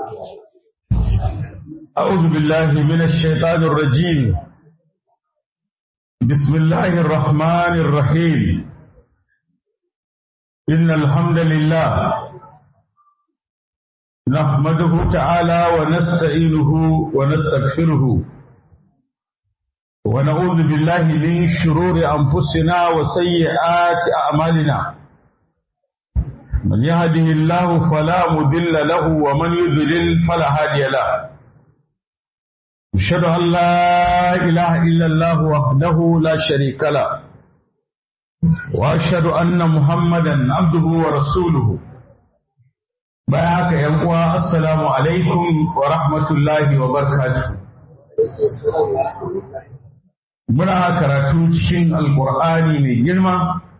أعوذ بالله من الشيطان الرجيم بسم الله الرحمن الرحيم إن الحمد لله نحمده تعالى ونستعينه ونستغفره ونعوذ بالله من شرور أنفسنا وسيئات أعمالنا من يهده الله فلا مضل له ومن يضلل فلا هادي له أشهد أن لا إله إلا الله وحده لا شريك له وأشهد أن محمدا عبده ورسوله بارك يا السلام عليكم ورحمة الله وبركاته muna karatu cikin alkur'ani mai girma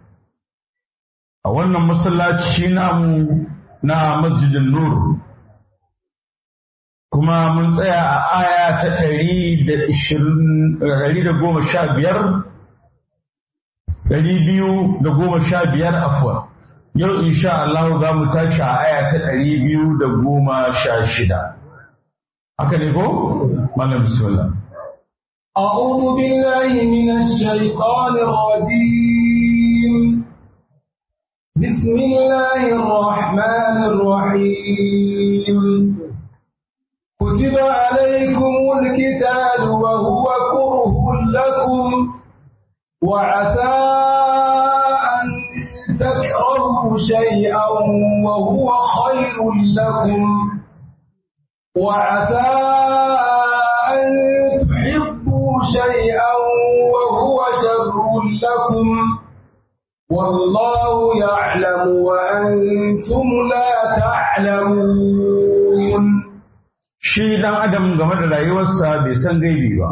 a wannan masallaci namu na masjidin nur kuma mun tsaya a aya ta ɗari da goma sha biyar ɗari biyu da goma sha biyar afuwa yau insha Allah za mu tashi a aya ta ɗari biyu da goma sha shida haka ne ko? malam bismillah أعوذ بالله من الشيطان الرجيم بسم الله الرحمن الرحيم كتب عليكم الكتاب وهو كره لكم وعسى أن تكرهوا شيئا وهو خير لكم وعسى أن تحبوا شيئا وهو شر لكم والله يعلم وأنتم لا تعلمون shi dan adam game da rayuwarsa bai san gaibi ba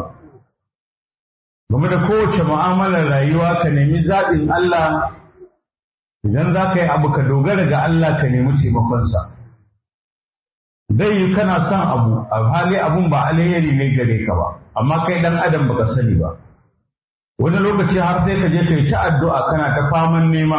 game da kowace mu'amalar rayuwa ka nemi zaɓin Allah idan za ka yi abu ka dogara ga Allah ka nemi taimakonsa zai yi kana son abu a hali abun ba alheri ne gare ka ba amma kai dan adam baka sani ba wani lokaci har sai ka je ka yi ta addu'a kana ta faman nema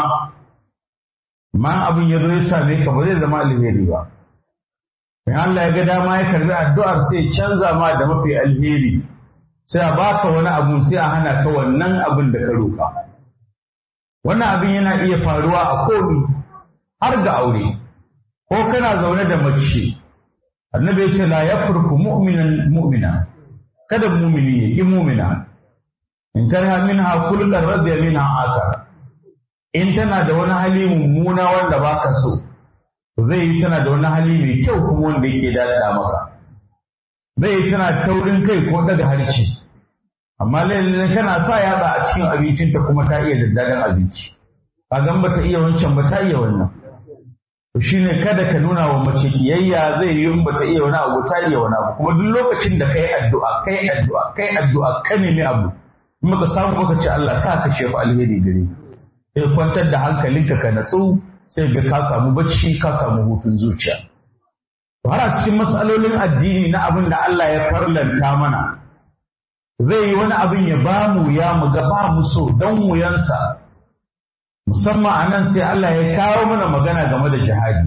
ma abin ya zo ya same ka ba zai zama alheri ba in Allah ya ga dama ya karbi addu'ar sai ya canza ma da mafi alheri sai a baka wani abu sai a hana ka wannan abin da ka roka wannan abin yana iya faruwa a komi har ga aure ko kana zaune da mace annabi ya ce la yafruku mu'minan mu'mina kada mumini ya ki mumina in karha minha kullan radiya minha akar in tana da wani hali mummuna wanda baka so zai yi tana da wani hali mai kyau kuma wanda yake daɗa maka zai yi tana taurin kai ko daga harci amma lalle kana sa yatsa a cikin abincinta kuma ta iya daddadan abinci kagan ba ta iya wancan ba ta iya wannan to shine kada ka nuna wa mace kiyayya zai yi in ba ta iya wani abu ta iya wani abu kuma duk lokacin da kai addu'a kai addu'a kai addu'a ka nemi abu in baka samu baka ce Allah sa ka shefu alheri gare sai kwantar da hankalinka ka natsu sai ga ka samu bacci ka samu hutun zuciya har a cikin matsalolin addini na abin da Allah ya farlanta mana zai yi wani abin ya ba mu ya mu ga ba mu so don wuyansa musamman a nan sai Allah ya kawo mana magana game da jihadi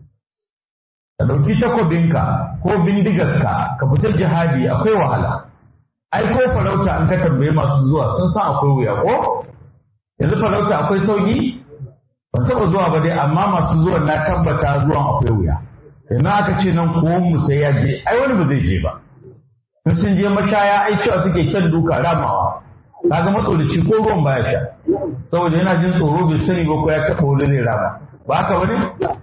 ka ɗauki takobinka ko bindigarka ka fita jihadi akwai wahala ai ko farauta an ka tambaye masu zuwa sun san akwai wuya ko yanzu farauta akwai sauki ban taɓa zuwa ba dai amma masu zuwan na tabbata zuwan akwai wuya yanzu aka ce nan ko mu sai ya je ai wani ba zai je ba in sun je mashaya ai cewa suke kyan duka ramawa kaga matsolici ko ruwan baya sha saboda yana jin tsoro bai sani ba ko ya taɓa wani zai rama ba haka bane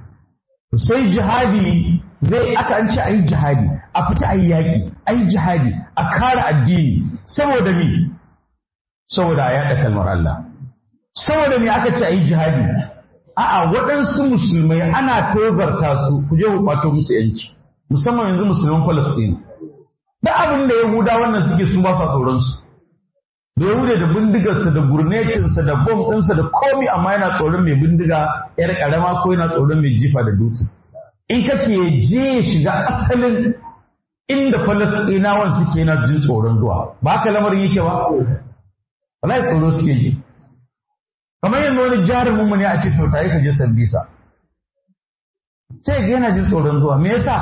sai jihadi zai aka an ce ayi jihadi a fita ayi yaki ayi jihadi a kare addini saboda me saboda a yaɗa kalmar Allah saboda me aka ce ayi jihadi a'a waɗansu musulmai ana tozarta su ku je ku kwato musu yanci musamman yanzu musulman Falastini da abin da Yahuda wannan suke su ba sa tsoron su da Yahuda da bindigarsa da gurnetinsa da bom ɗinsa da komi amma yana tsoron mai bindiga yar ƙarama ko yana tsoron mai jifa da dutse in ka ce je ya shiga asalin inda Falastinawan suke yana jin tsoron zuwa ba haka lamarin yake ba wallahi tsoro suke ji kamar yanzu wani jarumin mu ne a ce to tayi ka je Sambisa sai ga yana jin tsoron zuwa me yasa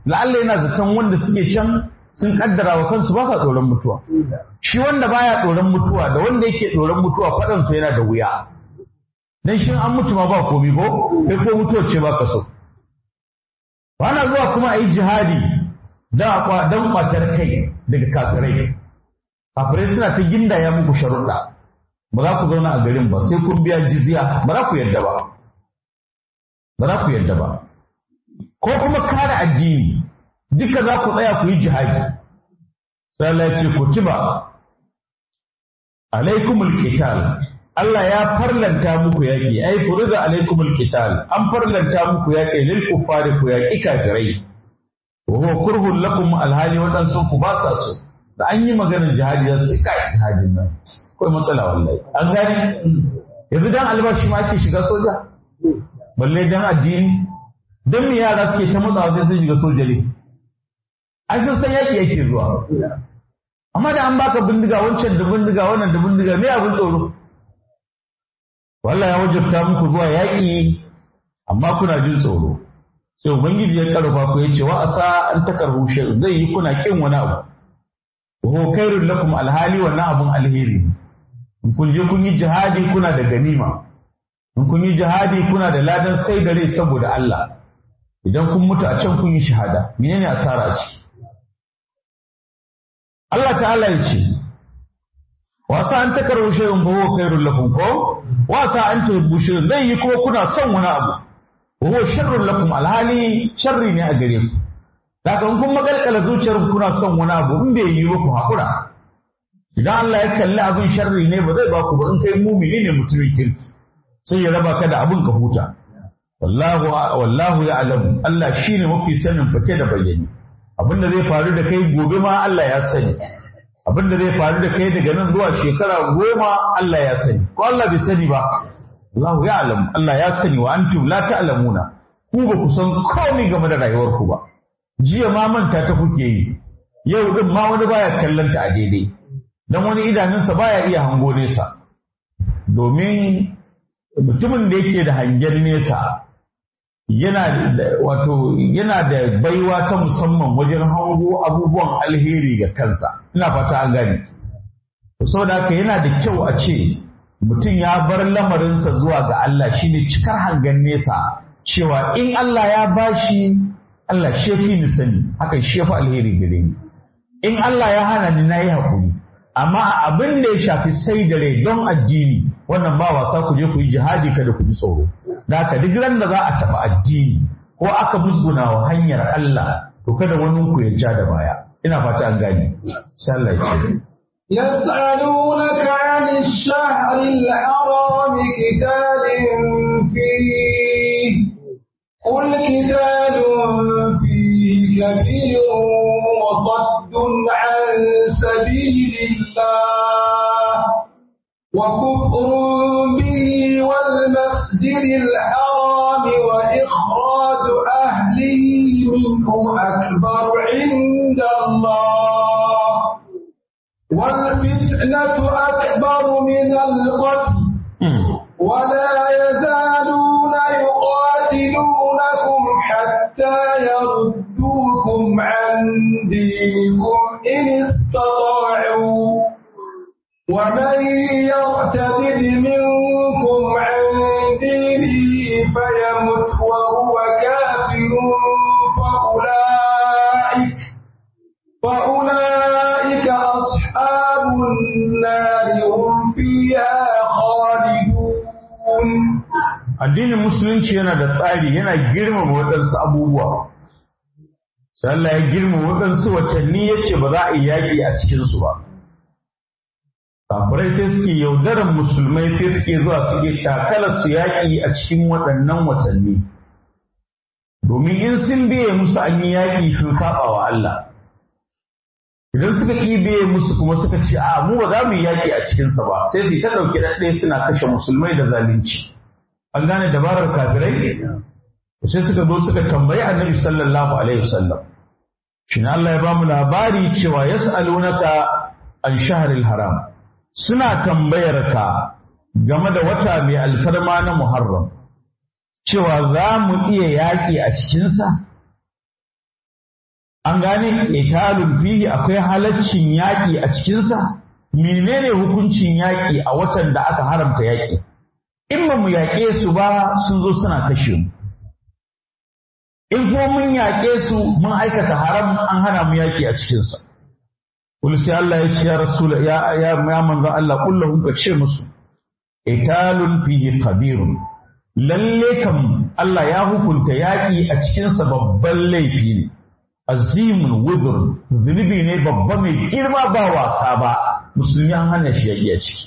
la'alla yana zaton wanda suke can sun kaddara wa kansu ba sa tsoron mutuwa shi wanda baya tsoron mutuwa da wanda yake tsoron mutuwa faɗan su yana da wuya dan shi an mutu ma ba komi ko kai ko mutuwar ce ba ka so na zuwa kuma a yi jihadi don kwatar kai daga kafirai kafirai suna ta gindaya muku sharuɗa ba za ku zauna a garin ba sai kun biya jizya ba za ku yadda ba ba za ku yadda ba ko kuma kare addini duka za ku tsaya ku yi jihadi sai Allah ya ce ku ci ba alaikumul qital Allah ya farlanta muku yaƙi ai furiza alaikumul qital an farlanta muku yaƙi lil kuffari ku yaƙi kafirai wa huwa kurhun lakum alhali waɗansu ku ba sa so da an yi maganar jihadi za su kai jihadin nan akwai matsala wallahi an gani yanzu dan albashi ma ake shiga soja balle dan addini dan me yara suke ta matsawa sai sun shiga soja ne ai sun san yaki yake zuwa amma da an baka bindiga wancan da bindiga wannan da bindiga me abin tsoro wallahi ya wajabta muku zuwa yaki amma kuna jin tsoro sai ubangiji ya karfa ku yace wa asa an takarhu shay zai yi kuna kin wani abu wa khairul lakum alhali wannan abun alheri in kun je kun yi jihadi kuna da ganima in kun yi jihadi kuna da ladan sai da rai saboda Allah idan kun mutu a can kun yi shahada menene asara a ciki Allah ta'ala ya ce wasa an takarar shay'un fa huwa khairul lakum ko wasa an tuhibbu shay'un zai yi kuma kuna son wani abu huwa sharrul lakum alhali sharri ne a gare ku daga in kun magalkala zuciyar kuna son wani abu in bai yi ba ku hakura idan Allah ya kalli abin sharri ne ba zai ba ku ba in kai mumini ne mutumin kirki sai ya raba ka da abin ka huta wallahu wallahu ya'lamu Allah shine mafi sanin fake da bayyane abin da zai faru da kai gobe ma Allah ya sani abin da zai faru da kai daga nan zuwa shekara goma Allah ya sani ko Allah bai sani ba Allahu ya'lamu Allah ya sani wa antum la ta'lamuna ku ba ku san komai game da rayuwar ku ba jiya ma manta ta kuke yi yau din ma wani baya kallon ta a daidai dan wani idanunsa baya iya hango nesa domin mutumin da yake da hangen nesa yana da wato yana da baiwa ta musamman wajen hango abubuwan alheri ga kansa ina fata an gane saboda haka yana da kyau a ce mutum ya bar lamarinsa zuwa ga Allah shine cikar hangen nesa cewa in Allah ya bashi Allah shefi ni sani haka shefi alheri gare ni in Allah ya hana ni nayi hakuri amma abin da ya shafi sai da rai don addini wannan ba wasa ku je ku yi jihadi kada ku ji tsoro da haka duk ran da za a taɓa addini ko aka musguna wa hanyar Allah to kada wani ku ya ja da baya ina fata an gane sai Allah ya ce يسألونك عن الشهر الحرام قتال فيه قل قتال فيه كبير وصد عن سبيل الله وكفر به والمسجد الحرام وإخراج أهله منه أكبر عند الله والفتنة أكبر من القتل ولا يزالون يقاتلونكم حتى يردوكم عن دينكم إن استطاعوا ومن يرتد منكم عن دينه فيمت وهو كافر فأولئك فأولئك أصحاب النار هم فيها خالدون addinin musulunci yana da tsari yana girmama waɗansu abubuwa sai Allah ya girmama waɗansu watanni ya ce ba za a yi yaƙi a cikinsu ba kafirai sai suke yaudaran musulmai sai suke zuwa suke takalar su yaƙi a cikin waɗannan watanni domin in sun biye musu an yi yaƙi sun saba wa Allah idan suka ƙi biye musu kuma suka ce a mu ba za mu yi yaƙi a cikinsa ba sai su ta ɗauki ɗaɗɗaya suna kashe musulmai da zalunci an gane dabarar kafirai sai suka zo suka tambayi annabi sallallahu alaihi wasallam shin Allah ya ba mu labari cewa yas'alunaka an shahril haram suna tambayar ka game da wata mai alfarma na Muharram cewa za mu iya yaƙi a cikinsa an gane italun fihi akwai halaccin yaƙi a cikinsa menene hukuncin yaƙi a watan da aka haramta yaƙi in ba mu yaƙe su ba sun zo suna kashe mu in kuma mun yaƙe su mun aikata haram an hana mu yaƙi a cikinsa kul sai Allah ya ce ya rasul ya ya manzo Allah kullahu ka ce musu italun fihi kabirun lalle kam Allah ya hukunta yaƙi a cikinsa babban laifi ne azimun wuzur zunubi ne babba mai girma ba wasa ba musulmi an hana shi yaƙi a ciki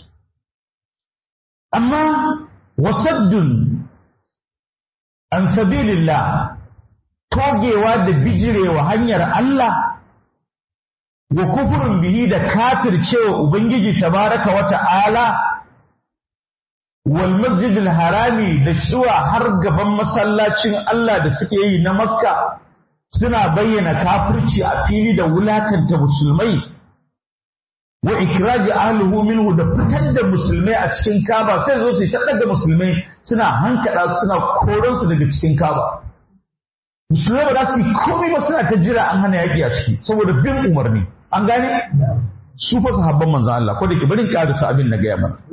amma wasaddun an sabilillah togewa da bijirewa hanyar Allah wa kufurin bihi da kafircewa Ubangiji tabaraka wa ta'ala wal masjidil harami da zuwa har gaban masallacin Allah da suke yi na Makka suna bayyana kafirci a fili da wulakanta musulmai wa ikraji ahlihu minhu da fitar da musulmai a cikin Kaba sai zo su ta daga musulmai suna hankada suna koran su daga cikin Kaba musulmai ba za su yi komai ba suna ta jira an hana yaki a ciki saboda bin umarni an gane su fa sahabban manzon Allah ko da ke barin karisa abin na gaya mana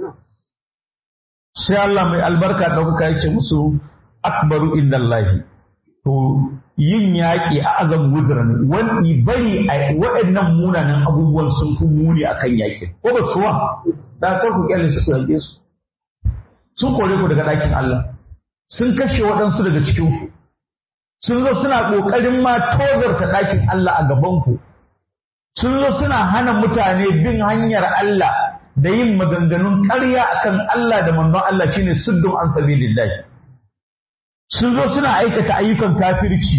sai Allah mai albarka ɗaukaka ya ce musu akbaru indallahi to yin yaƙi a azam wuzran wani bari a waɗannan munanan abubuwan sun fi muni akan yaƙi ko ba suwa da kar ku kyale su ku yaƙe su sun kore ku daga ɗakin Allah sun kashe waɗansu daga cikin ku sun zo suna ƙoƙarin ma tozarta ɗakin Allah a gaban ku sun zo suna hana mutane bin hanyar Allah da yin maganganun ƙarya akan Allah da manzon Allah shine suddun an sabilillah sun zo suna aikata ayyukan kafirci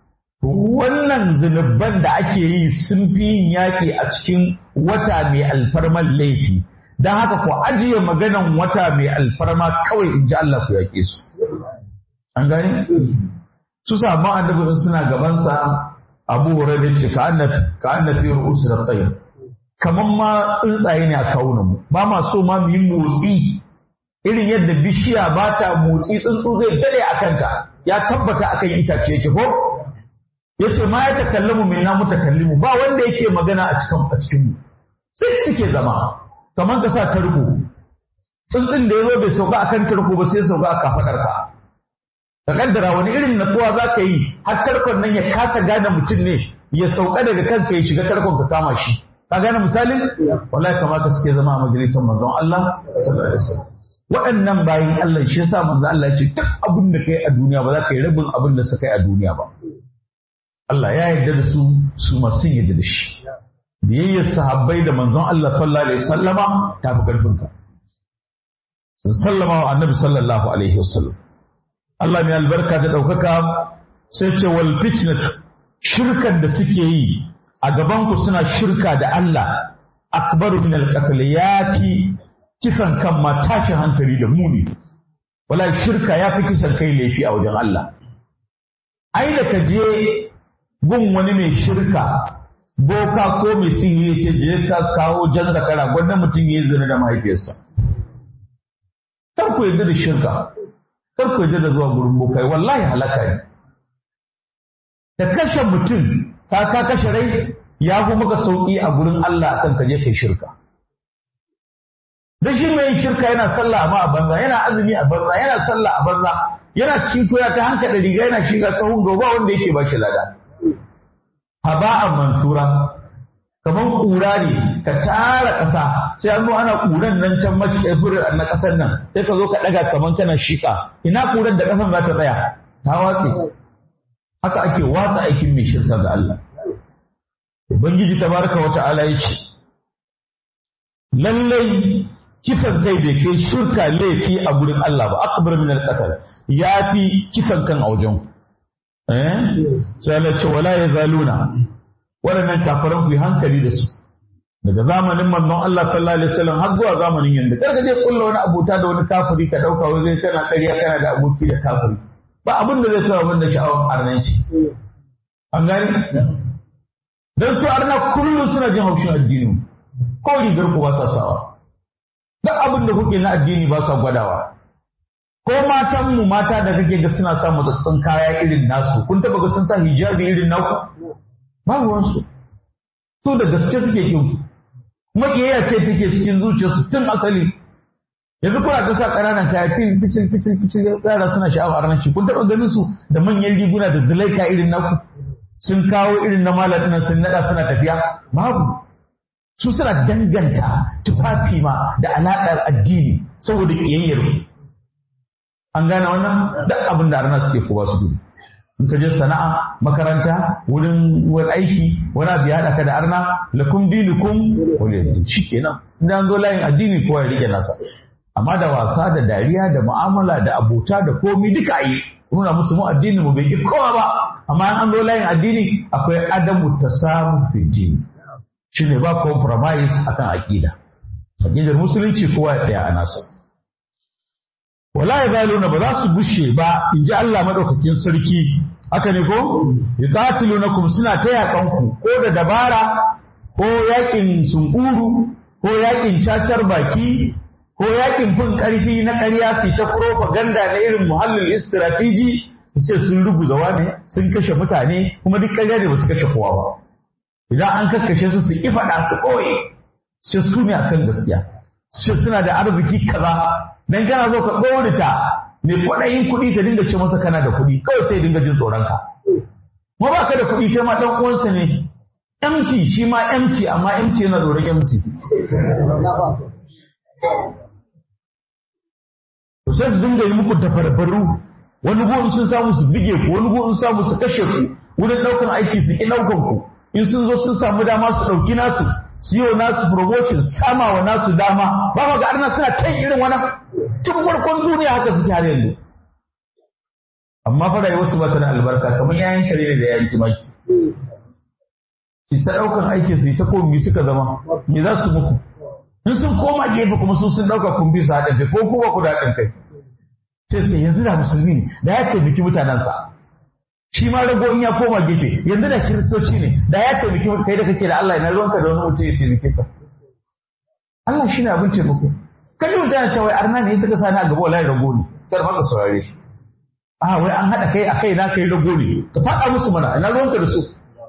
wannan zunuban da ake yi sun fi yin yaƙi a cikin wata mai alfarman laifi don haka ku ajiye maganan wata mai alfarma kawai in ji Allah ku yaƙe su an gani su sabon annabi suna gabansa abu hurairah ce ka annabi ru'usu da tsayin kamar ma tsuntsaye ne a kawunanmu ba ma so ma mu yi motsi irin yadda bishiya ba ta motsi tsuntsu zai dade a kanta ya tabbata akan itace yake ko ya ce ma ya takallamu min na mutakallimu ba wanda yake magana a cikin a cikin mu sai suke zama kamar ka sa tarko tsuntsun da ya zo bai sauka akan tarko ba sai sauka a kafadar ka ka kaddara wani irin natsuwa za ka yi har tarkon nan ya kasa gane mutum ne ya sauka daga kanka ya shiga tarkon ka kama shi ka gane misalin wallahi kamata suke zama a majalisar manzon Allah sallallahu alaihi wasallam waɗannan bayin Allah shi yasa manzon Allah ya ce duk abin da kai a duniya ba za ka yi rabin abin da suka yi a duniya ba Allah ya yarda da su su masu yarda da shi biyayyar sahabbai da manzon Allah sallallahu alaihi wasallama ta fi karfin ka sun sallama wa annabi sallallahu alaihi wasallam Allah mai albarka da ɗaukaka sai ce wal fitnatu shirkan da suke yi a gabanku suna shirka da Allah akbaru min al-qatl yafi kisan kan ma tashin hankali da muni wala shirka yafi kisan kai laifi a wajen Allah ai da ka je gun wani mai shirka boka ko mai sihiri ce je ka kawo jan zakara gwanda mutum ya zina da mahaifiyarsa kar ku yarda da shirka kar ku yarda da zuwa gurin bokai wallahi halaka ne da kashe mutum ka ka kashe rai ya fi maka sauƙi a gurin Allah akan ka je kai shirka. Da shi mai shirka yana sallah amma a banza, yana azumi a banza, yana sallah a banza, yana cikin koya ta hanka da riga yana shiga tsawon gaba wanda yake ba shi lada. Haba'an mansura, kamar ƙura ne ka tara ƙasa sai an zo ana ƙuran nan can mace na ƙasar nan sai ka zo ka ɗaga kamar kana shiƙa ina ƙuran da ƙasan za ta tsaya ta watse haka ake watsa aikin mai shirka ga Allah. Ubangiji tabaraka wa ta'ala ya ce, Lallai kisan kai bai kai shirka laifi a gurin Allah ba, akbar min al ya fi kisan kan a wajen. Eh? Sai Allah ce wala ya zaluna, waɗannan kafaran ku yi hankali da su. Daga zamanin manzon Allah sallallahu alaihi wasallam har zuwa zamanin yanzu. Kar ka je kulla wani abuta da wani kafiri ka ɗauka wai zai kana ƙarya kana da aboki da kafiri. Ba abin da zai kawo abin da sha'awar arnanci. An gani? don su arna kullum suna jin haushin addini ko rigar ku ba sa sawa duk abin da kuke na addini ba sa gwadawa ko matan mu mata da kake ga suna sa matsatsin kaya irin nasu kun taba ga sun sa hijabi irin naku babu wansu su da gaske suke kin kuma kiyayya ce take cikin zuciyarsu tun asali yanzu kuna ta sa ƙananan kaya fil ficil ficil ficil yara suna sha'awar arnanci kun taɓa ganin su da manyan riguna da zulaika irin naku sun kawo irin na malam ɗin sun naɗa suna tafiya babu su suna danganta tufafi ma da alaƙar addini saboda ƙiyayyar an gane wannan duk abin da arna suke kowa su gudu in ka je sana'a makaranta wurin wani aiki wani abu ya haɗa ka da arna lakum dinukum waliyadin shi kenan idan zo layin addini kowa ya rike nasa amma da wasa da dariya da mu'amala da abota da komi duka yi nuna musu mu addini mu bai kowa ba amma in an zo layin addini akwai adamu tasamu fi dini shine ba compromise akan aqida aqidar musulunci kowa ya tsaya a nasa wala yazaluna ba za su gushe ba in ji Allah madaukakin sarki haka ne ko yuqatilunakum suna ta yakan ko da dabara ko yakin sunkuru ko yakin cacar baki ko yakin fin karfi na ƙarya su ta propaganda na irin muhallin istrategi su ce sun ruguza wane sun kashe mutane kuma duk ƙarya ne ba su kashe kowa ba idan an kakkashe su su ki faɗa su ɓoye sai su ne akan gaskiya su ce suna da arziki kaza dan kana zo ka ɗorita ne kwaɗayin kuɗi ka dinga ce masa kana da kuɗi kawai sai dinga jin tsoron ka ma ba ka da kuɗi kai ma ɗan uwansa ne empty shi ma empty amma empty yana tsoron empty to sai su dinga yi muku tafarbaru wani gurin sun samu su bige ku wani gurin samu su kashe ku wurin ɗaukan aiki su ki ɗaukan ku in sun zo sun samu dama su ɗauki nasu su yi nasu promotion sama wa nasu dama ba ma ga arna suna kan irin wani tun farkon duniya haka suke har yanzu amma fa rayuwar su ba ta da albarka kamar yayin kare ne da yayin tumaki su ta ɗaukan aiki su yi ta komi suka zama me za su muku in sun koma gefe kuma sun sun ɗauka kun bi su haɗin kai ko kuma ku da haɗin kai sai sai yanzu da musulmi ne da ya taimaki mutanensa shi ma rago in ya koma gefe yanzu da kiristoci ne da ya taimaki kai da kake da Allah ina ruwanka da wani mutum ya taimake ka Allah shi ne abin taimako kan yi mutane cewa arna ne suka sani a gaba wallahi rago ne kar ma ka saurare shi a wai an haɗa kai a kai na kai rago ne ka faɗa musu mana ina ruwanka da su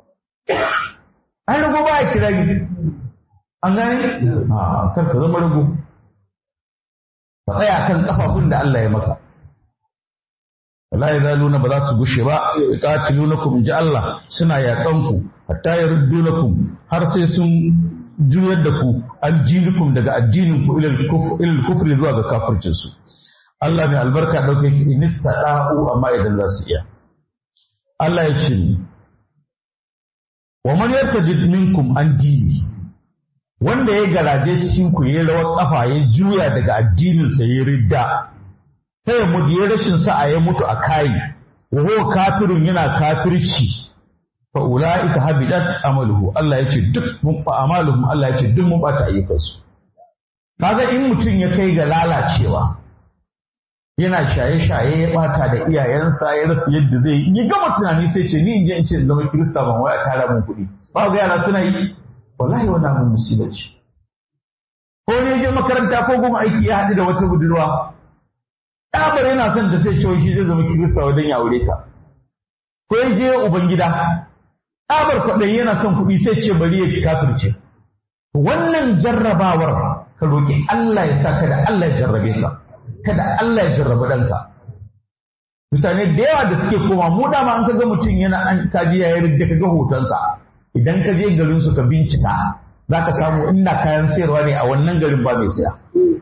ai rago ba ya kira an gane a kar ka zama rago ka tsaya kan kafafun da Allah ya maka wala yazaluna ba za su gushe ba yuqatilunakum ji Allah suna yaƙan ku hatta yaruddunakum har sai sun juyar da ku aljinukum daga addinin ku ilal kufr ilal kufri zuwa ga kafircin su Allah mai albarka dauke ki in sada'u amma idan za su iya Allah ya ce wa man yartadid minkum an dini wanda ya garaje cikin ku ya rawar kafa ya juya daga addinin sa ya ridda sai mutu ya rashin sa'a ya mutu a kayi wa huwa kafirun yana kafirci fa ulaika habidat amaluhu Allah yace duk mun fa amaluhum Allah yace duk mun bata ayyukansu kaga in mutum ya kai ga lalacewa yana shaye-shaye ya bata da iyayensa ya rasa yadda zai yi gama tunani sai ce ni in je in ce zama kirista ban wai a tara mun kuɗi ba ga yana suna yi wallahi wannan mun musiba ce ko ne je makaranta ko goma aiki ya haɗu da wata budurwa ɗabar yana son ta sai cewa shi zai zama kirista wajen ya aure ta ko ya je ubangida ɗabar kwaɗayi yana son kuɗi sai ce bari ya kafirce wannan jarrabawar ka roƙi Allah ya sa kada Allah ya jarrabe ka kada Allah ya jarrabe ɗanka mutane da yawa da suke koma mu dama an kaga mutum yana an kaji ya yarda ka ga hotonsa idan ka je garin su ka bincika za ka samu inda kayan sayarwa ne a wannan garin ba mai saya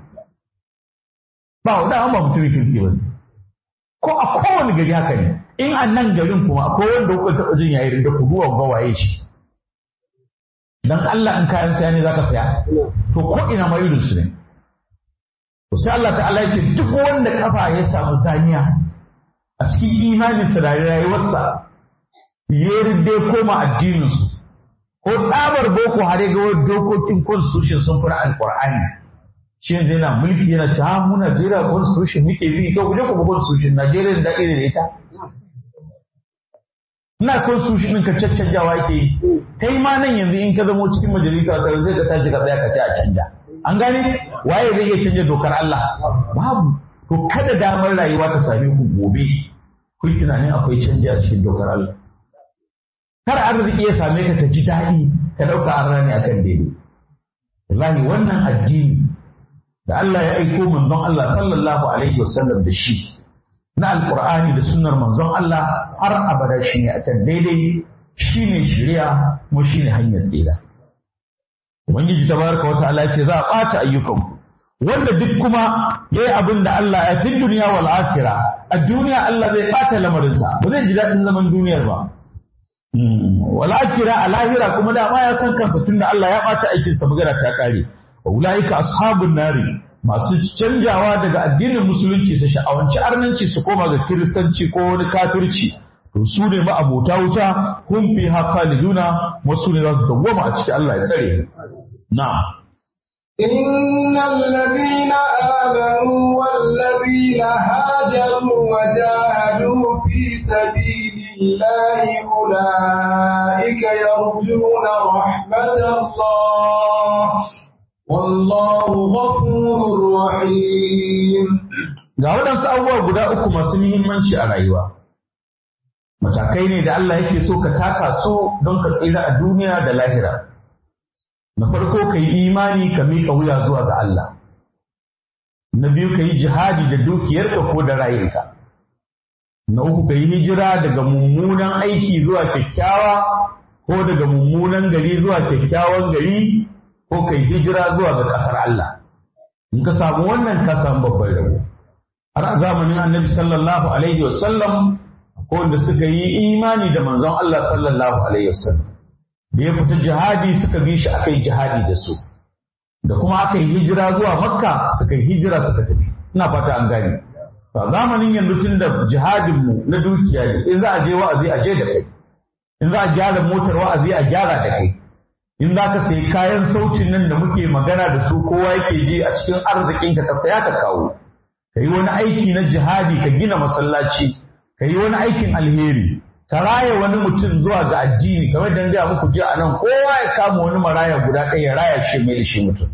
ba wanda an ba mutumin kirki ba ko a kowane gari haka ne in a nan garin kuma akwai wanda kuka taɓa jin yayin da ku duwa ga waye shi dan Allah in kayan saya ne zaka saya to ko ina ma irin su ne to sai Allah ta'ala ya ce duk wanda kafa ya samu zaniya a cikin imaninsa da rayuwarsa ya rinde koma addininsu ko tsabar boko har ga wani dokokin constitution sun fara alqur'ani shi yanzu yana mulki yana ce ha mu Najeriya constitution muke bi to kuje ku bi constitution Najeriya da irin ita ina constitution ɗin ka caccanjawa yake yi kai ma nan yanzu in ka zamo cikin majalisa ta zai ka tashi ka tsaya ka ce a canja an gane waye zai iya canja dokar Allah babu to kada damar rayuwa ta same ku gobe ku tunanin akwai canji a cikin dokar Allah kar arziki ya same ka ka ji daɗi ka ɗauka an rani akan daidai wallahi wannan addini da Allah ya aiko manzon Allah sallallahu alaihi wasallam da shi na alqur'ani da sunnar manzon Allah har abada shine akan daidai shine shari'a kuma shine hanyar tsira ubangiji tabaraka wa ta'ala ce za a ɓata ayyukan wanda duk kuma yayi abin da Allah ya fi duniya wal akhirah a duniya Allah zai ɓata lamarinsa ba zai ji daɗin zaman duniyar ba wala kira a lahira kuma da ma ya san kansa tunda Allah ya ɓata aikinsa magana ta ƙare wa ulaika ashabun nari masu canjawa daga addinin musulunci su sha'awanci arnanci su koma ga kiristanci ko wani kafirci to su ne ma abota wuta hum fi khaliduna wasu ne za su dawwama a cikin Allah ya tsare na'am إن الذين آمنوا والذين هاجروا وجاهدوا في سبيل الله أولئك يرجون رحمة الله والله غفور رحيم ga waɗansu abubuwa guda uku masu muhimmanci a rayuwa matakai ne da Allah yake so ka taka su don ka tsira a duniya da lahira na farko ka yi imani ka miƙa wuya zuwa ga Allah na biyu ka yi jihadi da dukiyarka ko da rayuka na uku ka yi hijira daga mummunan aiki zuwa kyakkyawa ko daga mummunan gari zuwa kyakkyawan gari ko ka yi hijira zuwa ga ƙasar Allah in ka samu wannan ka samu babban rabo har a zamanin annabi sallallahu alaihi wasallam ko wanda suka yi imani da manzon Allah sallallahu alaihi wasallam da ya fita jihadi suka bi shi aka yi jihadi da su da kuma aka yi hijira zuwa makka suka yi hijira suka tafi ina fata an gane a zamanin yanzu tun da jihadin mu na dukiya ne in za a je wa'azi a je da kai in za a gyara motar wa'azi a gyara da kai in za ka sayi kayan sautin nan da muke magana da su kowa yake ji a cikin arzikin ka saya ka kawo ka yi wani aiki na jihadi ka gina masallaci ka yi wani aikin alheri ka raya wani mutum zuwa ga addini kamar da gaya muku ji a nan kowa ya kama wani maraya guda ɗaya ya raya shi mai da shi mutum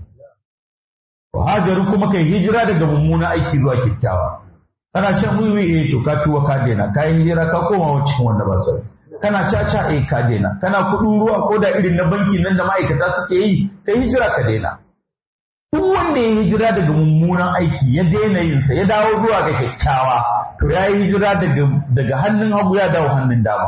hajaru kuma kai hijira daga mummuna aiki zuwa kyakkyawa kana shan wiwi eh to ka tuwa ka daina ka yi hijira ka koma cikin wanda ba sai kana caca eh ka daina kana kuɗin ruwa ko da irin na banki nan da ma'aikata suke yi kai hijira ka daina duk wanda ya hijira daga mummunan aiki ya daina yinsa ya dawo zuwa ga kyakkyawa to ya yi hijira daga daga hannun hagu ya dawo hannun dama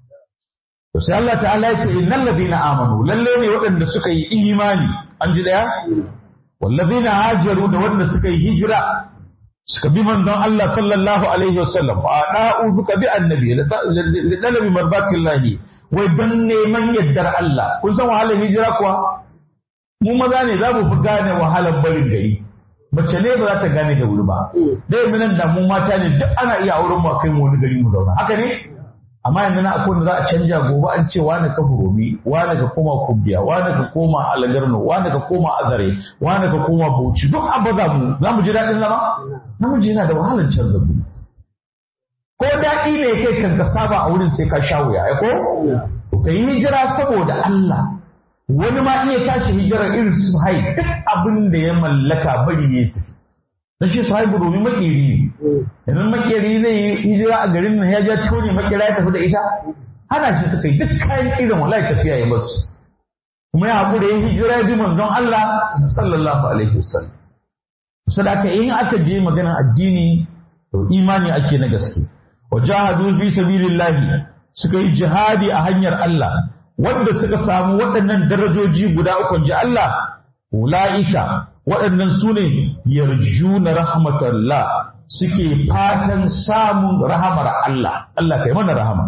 to sai Allah ta'ala ya ce innal ladina amanu lalle ne waɗanda suka yi imani an ji daya wallazina hajaru da wanda suka yi hijira suka bi manzon Allah sallallahu alaihi wasallam fa da'u suka bi annabi da dalabi marbatillahi wai dan neman yaddar Allah kun san wahalar hijira kuwa mu maza ne za mu fi gane wahalar barin gari mace ne ba za ta gane da wuri ba da yanzu nan da mu mata ne duk ana iya auren mu kai mu wani gari mu zauna haka ne amma yanzu na akwai za a canja gobe an ce wani ka furomi wani ka koma kubiya wani ka koma alagarno wani ka koma azare wani ka koma bauchi duk an baza mu za mu ji daɗin zama namiji yana da wahalar canza mu ko daɗi ne kai kan ka saba a wurin sai ka sha wuya ko ka yi hijira saboda Allah wani ma iya tashi hijirar irin su hai duk abin da ya mallaka bari ne tafi na ce su haibu domin makeri ne yanzu makeri zai yi hijira a garin nan ya ja tone makera ya tafi da ita hana shi suka yi duk kayan irin wallahi tafiya ya basu kuma ya haƙura yin hijira ya bi manzon Allah sallallahu alaihi wasallam sadaka in aka je maganar addini to imani ake na gaske wa jahadu fi sabilillahi suka yi jihadi a hanyar Allah wanda suka samu waɗannan darajoji guda uku ji Allah ula'ika waɗannan su ne yarjuna rahmatallah suke fatan samun rahamar Allah Allah kai mana rahama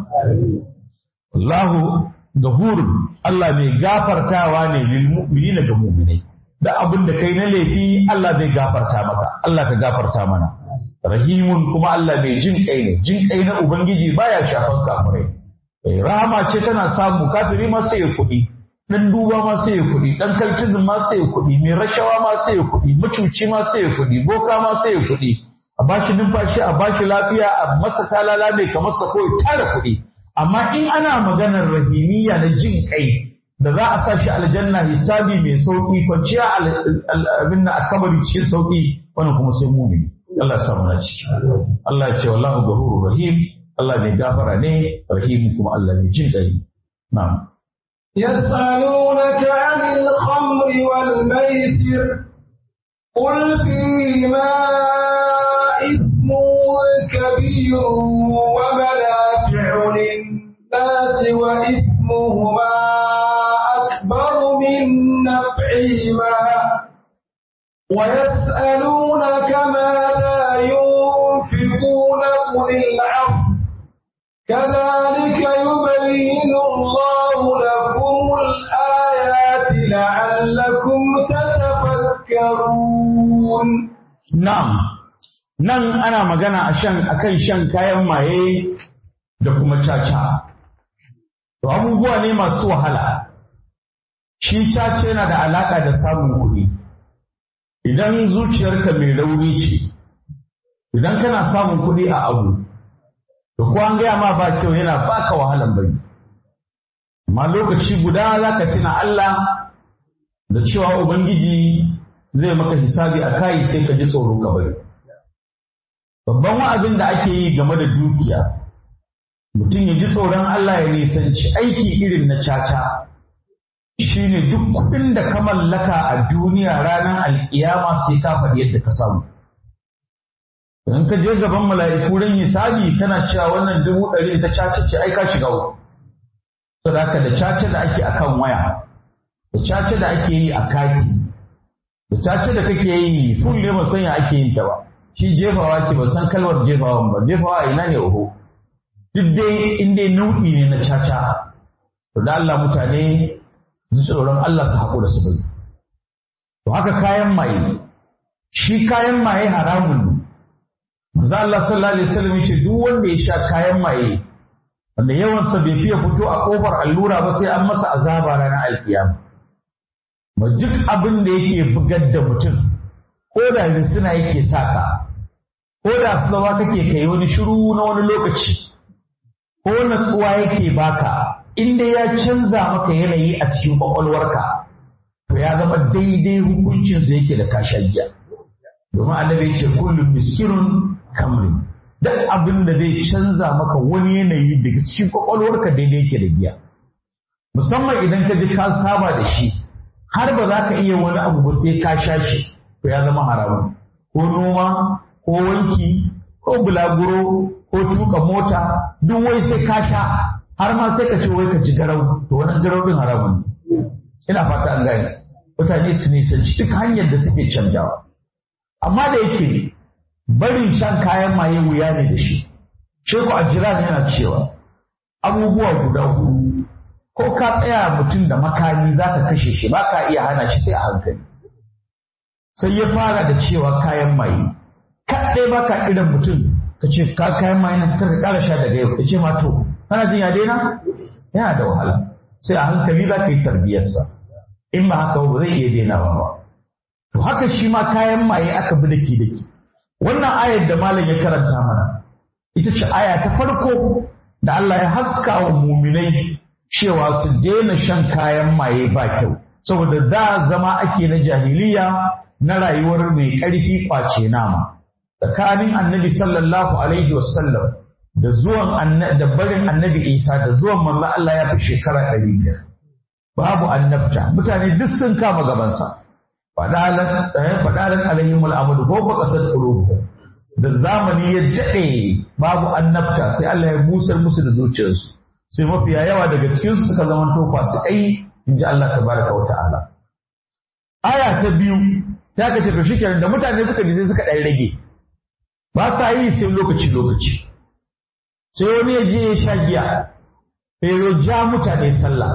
Allahu gafurun Allah mai gafartawa ne lil mu'minina ga mu'minai da abin da kai na laifi Allah zai gafarta maka Allah ka gafarta mana rahimun kuma Allah mai jin kai ne jin kai na ubangiji baya shafan kafirai rahama ce tana samu kafiri ma sai ya kuɗi dan duba ma sai ya kuɗi dan kaltizin ma sai ya kuɗi mai rashawa ma sai ya kuɗi macuci ma sai ya kuɗi boka ma sai ya kuɗi a bashi numfashi a bashi lafiya a masa talala mai kamar sa ko tara kuɗi amma in ana maganar rahimiyya na jin kai da za a sa shi aljanna hisabi mai sauki kwanciya abin na akabari cikin sauki wannan kuma sai mumini Allah ya samu na ciki Allah ya ce wallahu ghafurur rahim Allah mai gafara ne rahim kuma Allah mai jin kai na'am يسألونك عن الخمر والميسر قل فيهما إثم كبير ومنافع للناس وإثمهما أكبر من نفعهما ويسألونك ماذا ينفقون قل العفو كذلك يبين الله لكم الآيات لعلكم تتفكرون Na'am, nan ana magana a shan akan shan kayan maye da kuma caca. To abubuwa ne masu wahala. Shi caca yana da alaƙa da samun kuɗi. Idan zuciyarka mai rauni ce, idan kana samun kuɗi a abu, to ko an gaya ma ba kyau yana baka wahalan bari. Amma lokaci guda za ka tuna Allah da cewa Ubangiji zai maka hisabi a kayi sai ka ji tsoro ka bari. Babban wa'azin da ake yi game da dukiya, mutum ya ji tsoron Allah ya nisanci aiki irin na caca, shi ne duk kuɗin da ka mallaka a duniya ranar alƙiyama sai ka faɗi yadda ka samu. Idan ka je gaban mala'iku ran hisabi kana cewa wannan dubu ɗari ta caca ce ai ka shiga uku. Saboda da caca da ake akan waya, da caca da ake yi a kati, da cace da kake yi ful ne ba san ya ake yin ta ba shi jefawa ke ba san kalmar jefawan ba jefawa ina ne oho duk dai in dai nau'i ne na caca to da Allah mutane su tsoron Allah su haƙura su bari to haka kayan maye shi kayan maye haramun ne manzo Allah sallallahu alaihi wasallam yace duk wanda ya sha kayan maye wanda yawansa bai fiye fito a kofar allura ba sai an masa azaba ranar alkiyama ma duk abin da yake bugar da mutum ko da risina yake saka ko da tsawa kake kai wani shiru na wani lokaci ko natsuwa yake baka inda ya canza maka yanayi a cikin kwakwalwarka to ya zama daidai hukuncinsa yake da kashagiya domin annabi ce kullum miskirun kamrin duk abin da zai canza maka wani yanayi daga cikin kwakwalwarka daidai yake da giya musamman idan ka ji ka saba da shi har ba za ka iya wani abu ba sai ka sha shi to ya zama haramun ko noma ko wanki ko bulaguro ko tuka mota duk wai sai ka sha har ma sai ka ce wai ka ci garau to wannan garau din haramun ne ina fata an gane mutane su nisanci duk hanyar da suke canjawa amma da yake barin shan kayan maye wuya ne da shi sheku a jiran yana cewa abubuwa guda hudu ko ka tsaya mutum da makami za ka kashe shi ba ka iya hana shi sai a hankali sai ya fara da cewa kayan maye kaɗai ba ka irin mutum ka ce ka kayan maye na ka ƙara sha daga yau ka ce ma to kana jin ya daina yana da wahala sai a hankali za ka yi tarbiyarsa in ba haka ba zai iya dainawa ba to haka shi ma kayan maye aka bi daki daki wannan ayar da malam ya karanta mana ita ce aya ta farko da Allah ya haska wa muminai cewa su daina shan kayan maye ba kyau saboda da zama ake na jahiliya na rayuwar mai ƙarfi kwace nama tsakanin annabi sallallahu alaihi wasallam da zuwan da barin annabi isa da zuwan manzo Allah ya fi shekara ɗari biyar babu annabta mutane duk sun kama gabansa fadalan fadalan alaihim al'amadu ko ba kasar qulubuhum da zamani ya daɗe babu annabta sai Allah ya busar musu da zuciyarsu sai mafiya yawa daga cikinsu suka zama to fasikai in ji Allah tabaraka wa ta'ala aya ta biyu ta ka ce to shikenan da mutane suka ji sai suka ɗan rage ba sa yi sai lokaci lokaci sai wani ya je ya sha giya sai ya ja mutane sallah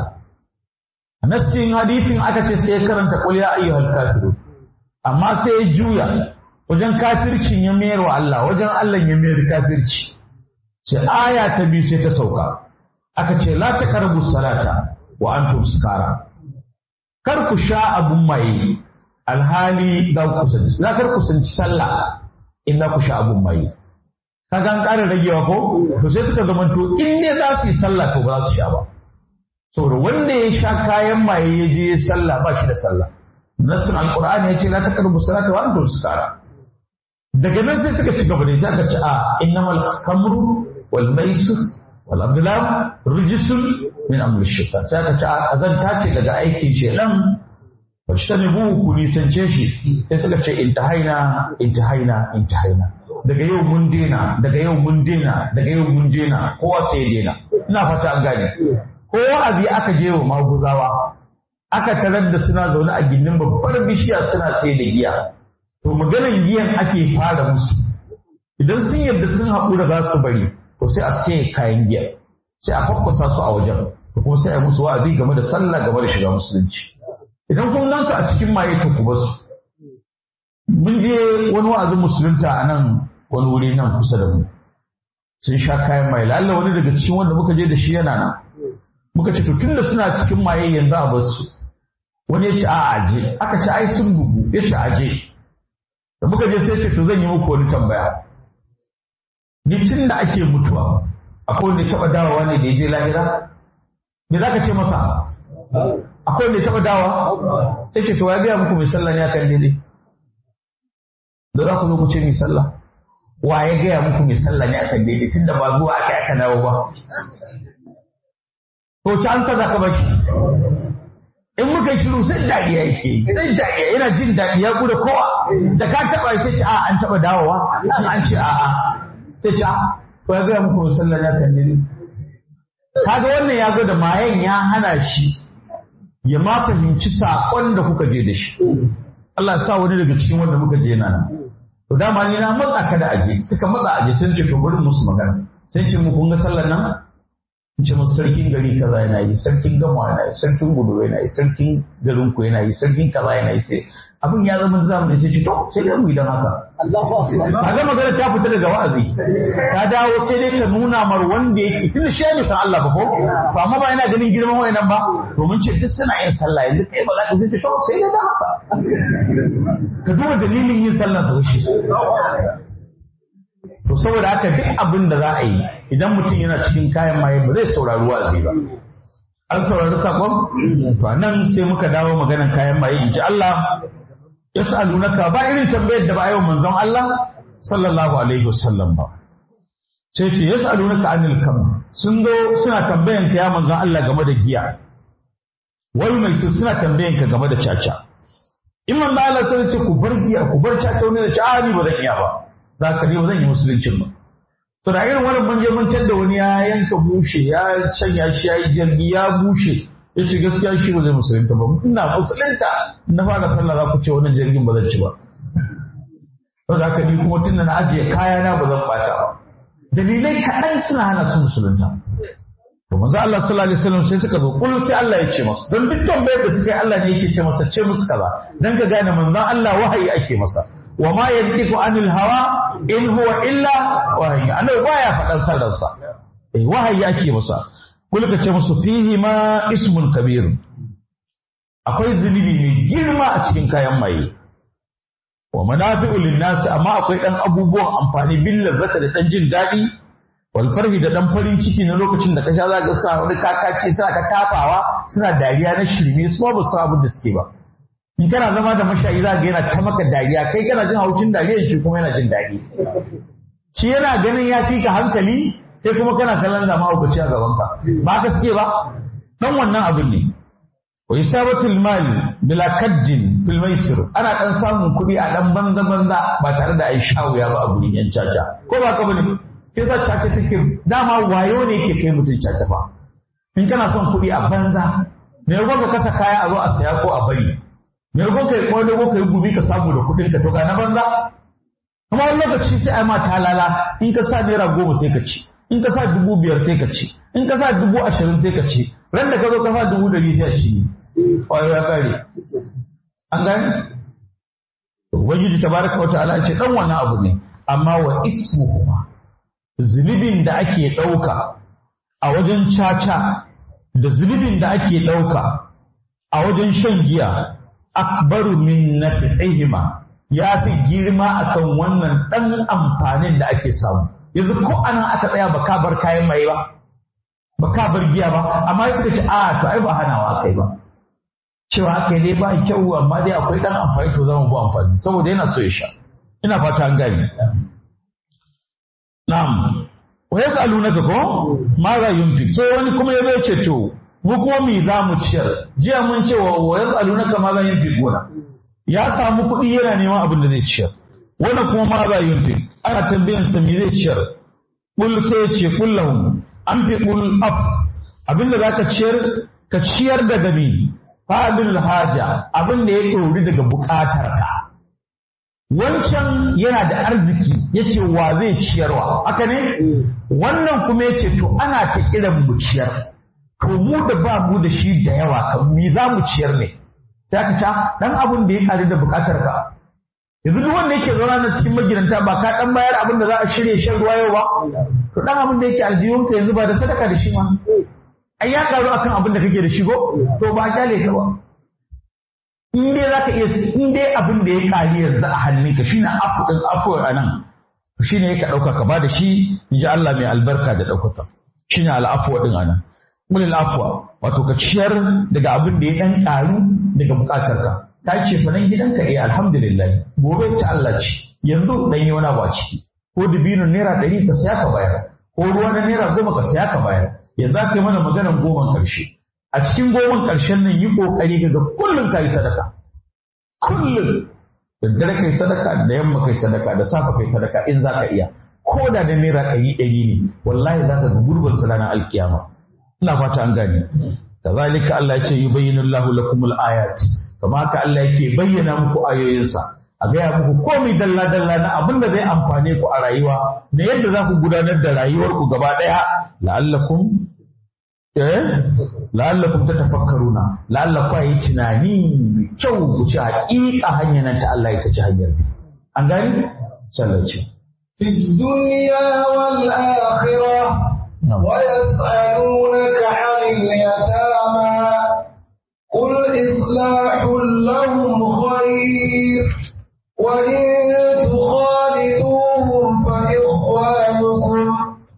a nassin hadithin aka ce sai ya karanta qul ya ayyuhal kafirun amma sai ya juya wajen kafircin ya mayar wa Allah wajen Allah ya mayar kafirci sai aya ta biyu sai ta sauka aka ce la taqrabu salata wa antum sukara kar ku sha abun maye alhali da ku kusanci za kar ku kusanci sallah in ku sha abun maye kaga an ƙara ragewa ko to sai suka zamanto in ne za su yi sallah to ba za su sha ba saboda wanda ya sha kayan maye ya je sallah ba shi da sallah nassin alqur'ani ya ce la taqrabu salata wa antum sukara daga nan sai suka ci gaba da sai aka ce a innamal khamru wal maisir wal abdullah rijisun min amri shaitan sai aka ce azanta ce daga aikin shedan fajtanibu ku nisance shi sai suka ce intahaina intahaina intahaina daga yau mun dena daga yau mun dena daga yau mun dena kowa sai ya dena ina fata an gane ko wa'azi aka je wa maguzawa aka tarar da suna zaune a gindin babbar bishiya suna sai da giya to maganar giyan ake fara musu idan sun yarda sun haƙura za su bari to sai a sai kayan giya sai a kwakwasa su a wajen to kuma sai a musu wa'azi game da sallah game da shiga musulunci idan kun gansu a cikin maye to ku basu mun je wani wa'azin musulunta a nan wani wuri nan kusa da mu sun sha kayan maye lalla wani daga cikin wanda muka je da shi yana nan muka ce to tunda suna cikin maye yanzu a basu wani ya ce a aje aka ce ai sun bugu ya ce aje da muka je sai ce to zan yi muku wani tambaya ni tun da ake mutuwa akwai wanda ya taɓa dawowa ne da ya je lahira me za ka ce masa akwai wanda ya taɓa dawa sai ce to ya gaya muku mai sallah ne akan daidai da za ku zo ku ce mai sallah wa ya gaya muku mai sallah ne akan daidai tunda ba zuwa aka aka dawo ba to ci an kaza ka bashi in muka yi shiru sai dariya yake sai dariya yana jin daɗi ya gudu kowa da ka taɓa sai ce a an taɓa dawowa an ce a a sai ce a to ya gaya muku mai sallah ne akan daidai kaga wannan ya zo da mayan ya hana shi ya ma fahimci saƙon da kuka je da shi Allah sa wani daga cikin wanda muka je nan to dama ni na matsa ka da aje suka matsa aje sun ce to bari musu magana sai ce mu kun ga sallar nan in ce musu sarkin gari kaza yana yi sarkin gama yana yi sarkin gudu yana yi sarkin garin ku yana yi sarkin kaza yana yi sai abin ya zama zamani sai ce to sai dai mu idan haka kaga magana ta fita daga wa'azi ta dawo sai dai ka nuna mar wanda yake tunda shi ne san Allah ba ko to amma ba yana ganin girman wayannan ba domin ce duk suna yin sallah yanzu kai ba za ka ce to sai dai da haka ka duba dalilin yin sallah sa shi to saboda haka duk abin da za a yi idan mutum yana cikin kayan maye ba zai saurari wa'azi ba an saurari sakon to nan sai muka dawo maganan kayan maye in ji Allah yas'alunaka ba irin tambayar da ba a yi wa manzon Allah sallallahu alaihi wasallam ba sai ce yas'alunaka anil kam sun zo suna tambayan ka ya manzon Allah game da giya wai mai su suna tambayan ka game da caca in manzon Allah sai ce ku bar giya ku bar caca wani da ci a ni ba zan iya ba za ka ni ba zan yi musuluncin ba to da irin wannan mun je mun tadda wani ya yanka bushe ya canya shi ya yi jirgi ya bushe ya ce gaskiya shi ba zai musulunta ba ina musulunta na fara sallah za ku ce wannan jirgin ba zan ci ba to da haka ni kuma tunda na ajiye kaya na ba zan bata ba dalilai kaɗan suna hana su musulunta to manzo Allah sallallahu alaihi wasallam sai suka zo kullum sai Allah ya ce masa don duk tambayar da suka yi Allah ne yake ce masa ce musu kaza dan ka gane manzon Allah wahayi ake masa wa ma yantiqu anil hawa in huwa illa wahayi annabi baya faɗan sarransa eh wahayi ake masa kulka ce musu fihi ma ismun kabir akwai zunubi mai girma a cikin kayan maye wa manafi'u linnas amma akwai dan abubuwan amfani bil lazzata da dan jin daɗi wal farhi da dan farin ciki na lokacin da ka sha za ka sa wani kakaci suna ka tafawa suna dariya na shirme su ba su abin da suke ba in kana zama da mashayi za ga yana ta maka dariya kai kana jin haucin dariya shi kuma yana jin daɗi shi yana ganin ya fi ka hankali sai kuma kana kallon da mahaukaci a gabanka ba ka suke ba dan wannan abin ne wa isabatul mal bila kaddin fil maisir ana dan samun kuɗi a dan banza banza ba tare da ai shawuya ba a gurin yan caca ko ba ka bane sai sa caca take dama wayo ne yake kai mutum caca ba in kana son kuɗi a banza me yago ka kasa kaya a zo a saya ko a bari me yago kai ko ko kai gubi ka samu da kuɗin ka to ga na banza kuma wani lokaci sai ai ma talala in ka sa naira goma sai ka ci in ka sa dubu biyar sai ka ci in ka sa dubu ashirin sai ka ci ran da ka zo ka sa dubu ɗari sai a ci ne kwayo ya kare an gani ubangiji tabaraka wa ta'ala ce dan wannan abu ne amma wa ismuhuma zunubin da ake ɗauka a wajen caca da zunubin da ake ɗauka a wajen shan giya akbaru min nafi'ihima ya fi girma akan wannan ɗan amfanin da ake samu yanzu ko ana aka tsaya ba ka bar kayan mai ba ba ka bar giya ba amma suka ce a to ai ba hanawa kai ba cewa aka dai ba kyau amma dai akwai dan amfani to zama bu amfani saboda yana so ya sha ina fata an gani na'am wa yas'alunaka ko ma za yunfik sai wani kuma ya zai ce to mu kuma me za mu ciyar jiya mun ce wa wa yas'alunaka ma za yunfikuna ya samu kuɗi yana neman abin da zai ciyar wani kuma ma za yunfik ana tambayan sa me zai ciyar kul sai ya ce kul lahum an fi kul af abin da zaka ciyar ka ciyar da gabi fa'adul haja abin da ya ɗori daga buƙatar ka wancan yana da arziki yace wa zai ciyarwa haka ne wannan kuma yace to ana ta kiran mu ciyar to mu da ba mu da shi da yawa kan mi za mu ciyar ne sai ka ta dan abin da ya kare da bukatar ka yanzu duk wanda yake zauna na cikin magidanta ba ka dan bayar abin da za a shirye shan ruwa yau ba to dan abin da yake aljihun ka yanzu ba da sadaka da shi ma ai ya karu akan abin da kake da shi go to ba kyale ka ba in dai zaka iya in dai abin da ya kari yanzu a hannunka shine afu din afu a nan shine yake dauka ka ba da shi inji Allah mai albarka da daukaka shine al'afwa din anan mulil afwa wato ka ciyar daga abin da ya dan karu daga bukatarka ta ce fa nan gidanka eh alhamdulillah gobe ta Allah ce yanzu dan yi wani abu a ciki ko dubinin naira ɗari ka saya ka bayar ko ruwa na naira goma ka saya ka bayar yanzu aka yi mana maganar goman karshe a cikin goman karshen nan yi kokari ga kullum ka yi sadaka kullum da dare kai sadaka da yamma kai sadaka da safa kai sadaka in za ka iya ko da da naira ɗari ɗari ne wallahi za ka ga gurbin sa ranar alkiyama ina fata an gane kazalika Allah ya ce yubayyinu Allahu lakumul ayat kama haka Allah yake bayyana muku ayoyinsa a gaya muku komai dalla dalla na abin da zai amfane ku a rayuwa da yadda za ku gudanar da rayuwar ku gaba ɗaya la'allakum eh la'allakum tatafakkaruna la'allakum yi tunani mai kyau ku ci haƙiƙa hanyar nan ta Allah ita ce hanyar bi an gani sallace في الدنيا والآخرة ويسألونك عن اليتامى قل إصلاح لهم خير وإن تخالطوهم فإخوانكم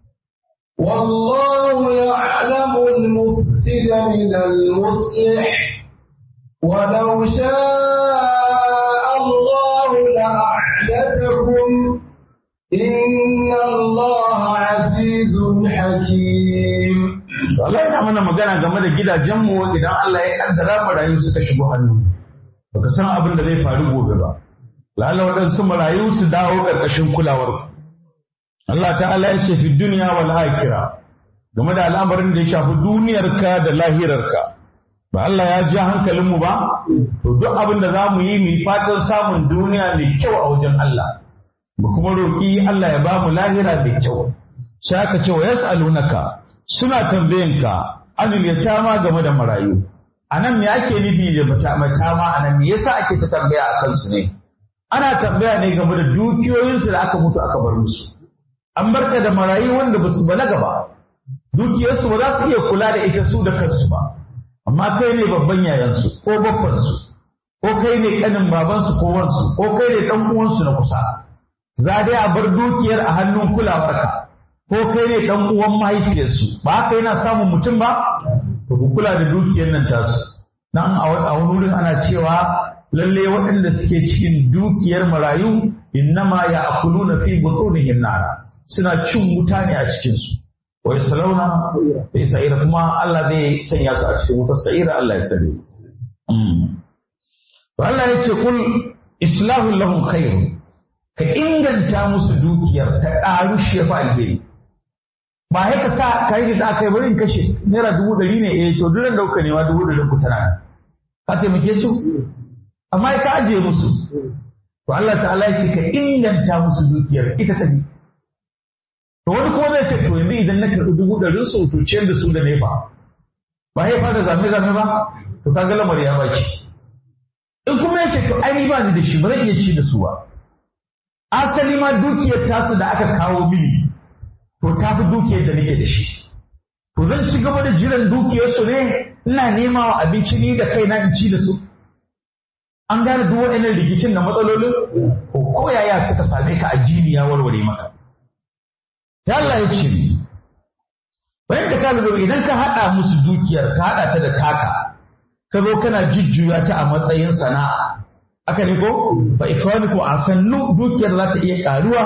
والله يعلم المفسد من المصلح ولو شاء الله لأعلتكم إن الله عزيز حكيم Allah yana mana magana game da gidajenmu idan Allah ya kaddara marayu suka shigo hannu baka san abin da zai faru gobe ba lalla waɗansu marayu su dawo ƙarƙashin kulawar ku Allah ta'ala ya ce fi duniya wal akhirah game da al'amarin da ya shafi duniyarka da lahirarka ba Allah ya ja hankalinmu ba to duk abin da za mu yi mu fatan samun duniya mai kyau a wajen Allah mu kuma roƙi Allah ya ba mu lahira mai kyau sai aka ce wa yas'alunaka suna tambayanka anil yatama game da marayu anan me ake nufi da matama anan me yasa ake ta tambaya a kansu ne ana tambaya ne game da dukiyoyinsu da aka mutu aka bar musu an barka da marayu wanda ba su balaga ba dukiyarsu ba za su iya kula da ita su da kansu ba amma kai ne babban yayansu ko babbansu ko kai ne kanin babansu ko wansu ko kai ne dan uwansu na kusa za dai a bar dukiyar a hannun kulawarka ko kai ne dan uwan mahaifiyarsu ba haka yana samun mutum ba to ku kula da dukiyar nan tasu nan a wani wurin ana cewa lalle waɗanda suke cikin dukiyar marayu innama ya akuluna fi butunihim nara suna cin wuta ne a cikin su wa yasalawna fi sa'ira kuma Allah zai sanya su a cikin wutar sa'ira Allah ya tsare to Allah ya ce kul islahu lahum khairun ka inganta musu dukiyar ta ƙaru shi ya fa alheri ba ya ka sa ka yi da aka yi bari in kashe naira dubu ɗari ne eh to duran da kuka nema dubu ɗari ku tana ka taimake su amma ya ka ajiye musu to Allah ta'ala ya ce ka inganta musu dukiyar ita ta bi to wani kuma zai ce to yanzu idan na karɓi dubu ɗarin su to ciyar da su da nefa ba ya fara zame zame ba to ka ga lamar ya baki in kuma ya ce to ai ba ni da shi ba zan iya ci da su ba asali ma dukiyar tasu da aka kawo mini to ta fi dukiyar da nake da shi to zan ci gaba da jiran dukiyarsu ne ina nema wa abinci ni da kaina in ci da su an gane duk waɗannan rikicin da matsalolin ko ko yaya suka same ka addini ya warware maka ya Allah ya ce bayan da ka lura idan ka haɗa musu dukiyar ka haɗa ta da taka ka zo kana jujjuya ta a matsayin sana'a aka ne ko ba ikwani ko a sannu dukiyar za ta iya karuwa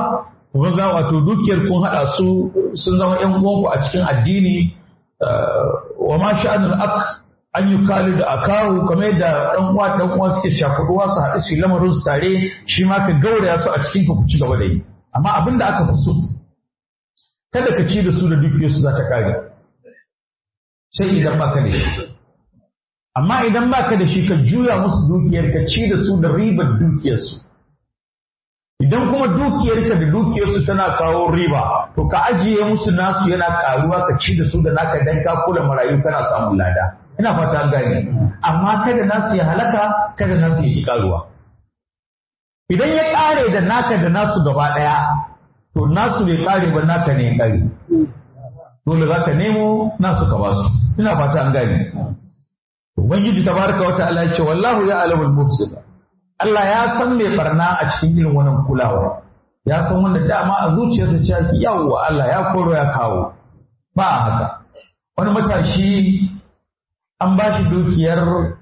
kun za wato dukiyar kun haɗa su sun zama ƴan uwanku a cikin addini wa ma sha'anul ak an yi kali da akawu kamar yadda ɗan uwa ɗan uwa suke cakuɗuwa su haɗu su yi lamarin su tare shi ma ka gauraya su a cikin ka ku ci gaba da yi amma abin da aka fi so kada ka ci da su da dukiyarsu za ta kare sai idan baka da shi amma idan baka da shi ka juya musu dukiyar ka ci da su da ribar dukiyarsu idan kuma dukiyarka da dukiyarsu tana kawo riba to ka ajiye musu nasu yana karuwa ka ci da su da naka dan ka kula marayu kana samun lada ina fata an gane amma kada nasu ya halaka kada nasu ya ki karuwa idan ya kare da naka da nasu gaba daya to nasu bai kare ba naka ne ya kare dole za ka nemo nasu ka basu ina fata an gane ubangiji tabaraka wa ta'ala ya ce wallahu ya alamul mufsida Allah ya san mai barna a cikin irin wannan kulawa ya san wanda dama a zuciyarsa ce ake yawwa Allah ya koro ya kawo ba a haka wani matashi an ba shi dukiyar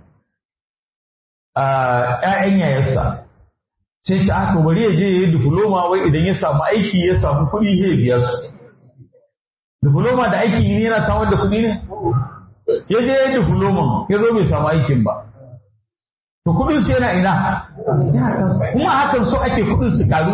‘ya'yan yayarsa sai ta aka bari ya je ya yi diploma wai idan ya samu aiki ya samu kuɗi zai biya su diploma da aiki ne yana samar da kuɗi ne ya je ya yi diploma ya zo bai samu aikin ba to kuɗin su yana ina kuma hakan so ake kuɗin su karu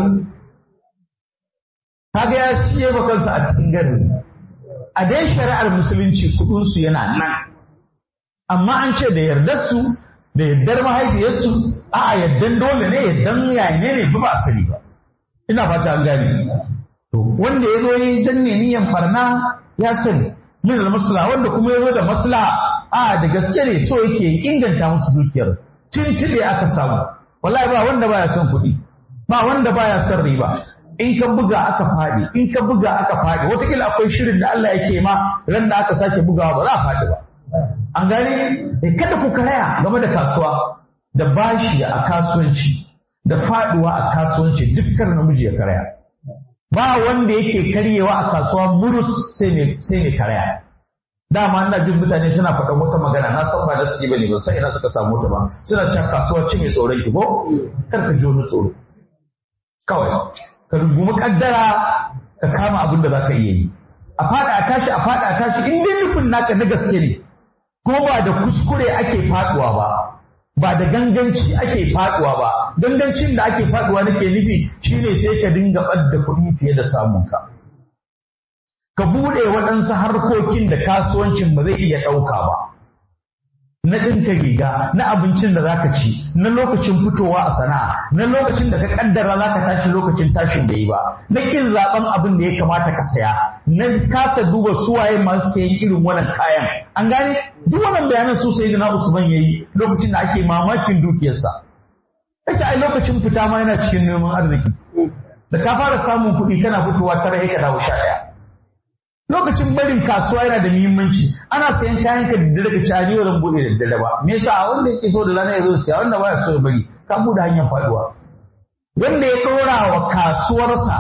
kaga ya siye ba kansa a cikin garin a dai shari'ar musulunci kuɗin su yana nan amma an ce da yardar su da yardar mahaifiyarsu a yardan dole ne yardan yayi ne ba ba sani ba ina fata an gane to wanda ya zo yi danne niyan farna ya sani min da maslaha wanda kuma ya zo da maslaha a da gaske ne so yake inganta musu dukiyar tuntube aka samu wallahi ba wanda baya son kuɗi ba wanda baya son riba in ka buga aka faɗi in ka buga aka faɗi wataƙila akwai shirin da Allah yake ma ran da aka sake bugawa ba za a faɗi ba an gane kada ku karaya game da kasuwa da bashi a kasuwanci da faɗuwa a kasuwanci dukkan namiji ya karaya ba wanda yake karyewa a kasuwa murus sai ne karaya dama ina jin mutane suna faɗan wata magana na san ba da su bane ba sai ina suka samu ta ba suna cewa kasuwa ce mai tsoron ki ko kar ka ji wani tsoro kawai ka rungumi kaddara ka kama abin da zaka iya yi a fada a tashi a fada a tashi in dai nufin naka na gaske ne ko ba da kuskure ake faduwa ba ba da ganganci ake faduwa ba gangancin da ake faduwa nake nufi shine sai ka dinga ɓadda kuɗi fiye da samunka ka buɗe waɗansu harkokin da kasuwancin ba zai iya ɗauka ba na ɗinka riga na abincin da zaka ci na lokacin fitowa a sana'a na lokacin da ka kaddara zaka tashi lokacin tashin da yi ba na kin zaben abin da ya kamata ka saya na kasa duba suwaye masu sayan irin wannan kayan an gane duk wannan bayanan su sai na Usman yayi lokacin da ake mamakin dukiyarsa yace ai lokacin fita ma yana cikin neman arziki da ka fara samun kuɗi kana fitowa tara ka dawo sha ɗaya lokacin barin kasuwa yana da muhimmanci ana sayan kayan ka da daga cani zan bude da daddare ba me yasa wanda yake so da rana ya zo siya wanda baya so ya bari ka bude hanyar faduwa wanda ya dora wa kasuwarsa